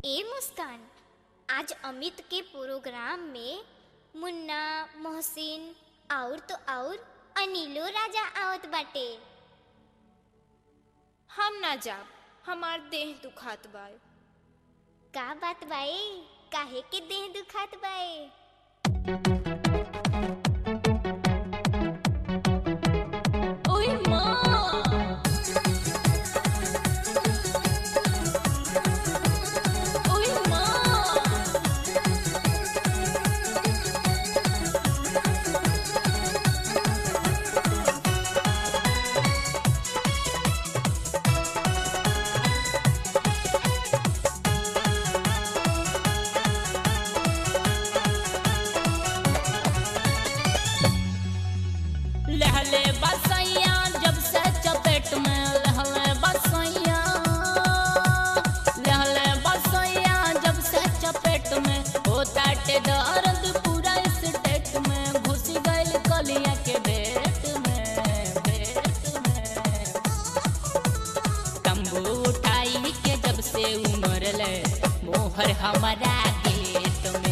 ए मुस्कान आज अमित के प्रोग्राम में मुन्ना मोहसिन और तो और अनिलो राजा आवत बाटे हम ना जाब हमार देह दुखात बाय का बात बाए काहे के देह दुखात बाए ओए माँ ओए माँ लहले बसैया जब से चपेट में लहले बसैया लहले बसैया जब से चपेट में होता टे दर्द पूरा स्टेट में घुस गइल कलिया के बेट में बेट में तंबू उठाई के जब से उमर ले मोहर हमारा गेट में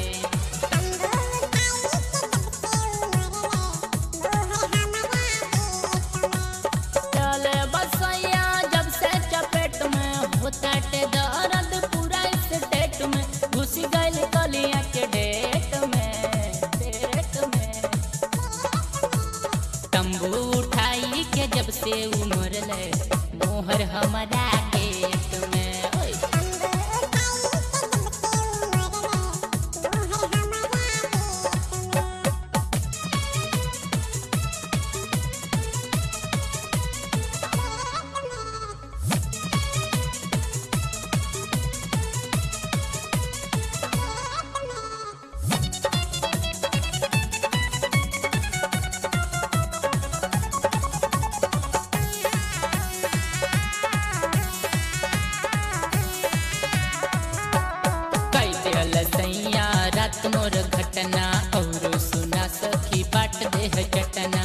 चले बसैया जब से चपेट में होता टे दर्द पूरा स्टेट में घुस गइल कलिया के डेट में डेट में तंबू उठाई के जब से उमर ले मोहर हमारा गेट में ओए कई दिल सैया रात मोर घटना और सुना सखी बाट देह चटना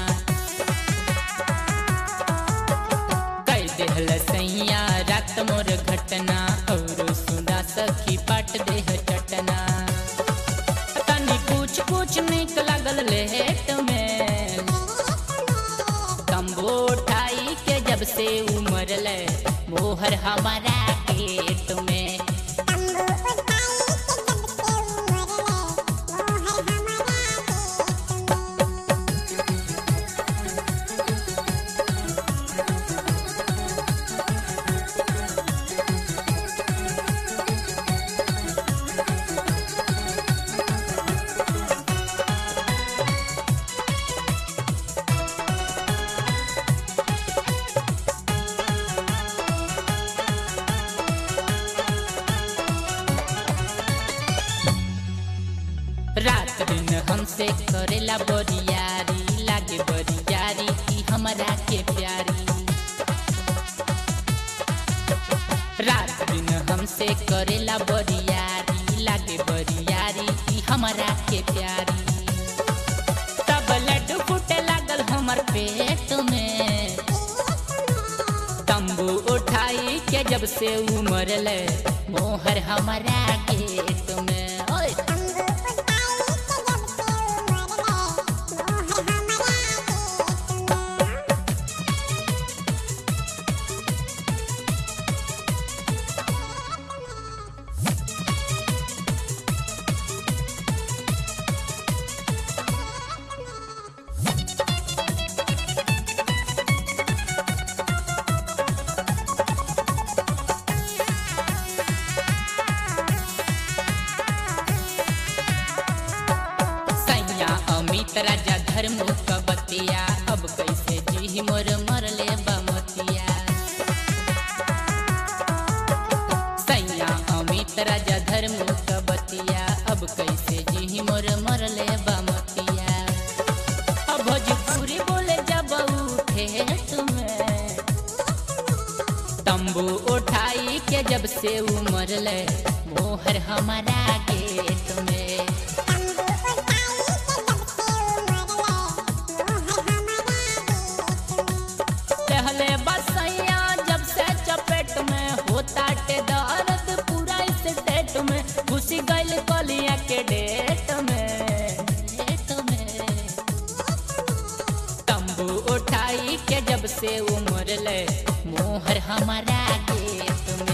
कई दिल सैया रात मोर घटना और सुना सखी बाट देह चटना तनी कुछ कुछ निक लागल लेट में तंबू उठाई के जब से उमर ले मोहर हमारा गेट में रात दिन हमसे करेला बरियारी लागे बरियारी की हमरा के प्यारी रात दिन हमसे करेला बरियारी लागे बरियारी की हमरा के प्यारी तब लड्डू फूटे लागल हमर पेट में तंबू उठाई के जब से उमर ले मोहर हमारा गेट में ओए सैया अमित राजा धर्म कबतिया अब कैसे जी मोर मरले बमतिया सैया अमित राजा धर्म कबतिया अब कैसे जी मोर मरले बमतिया अब भोजपुरी बोले जब उठे तुम्हें तंबू उठाई के जब से उमर ले मोहर हमारा गेट में पहले बसैया जब से चपेट में होता टे दर्द पूरा स्टेट घुसी गइल कलिया के डेट में डेट में तंबू उठाई के जब से उमर ले मोहर हमारा गेट में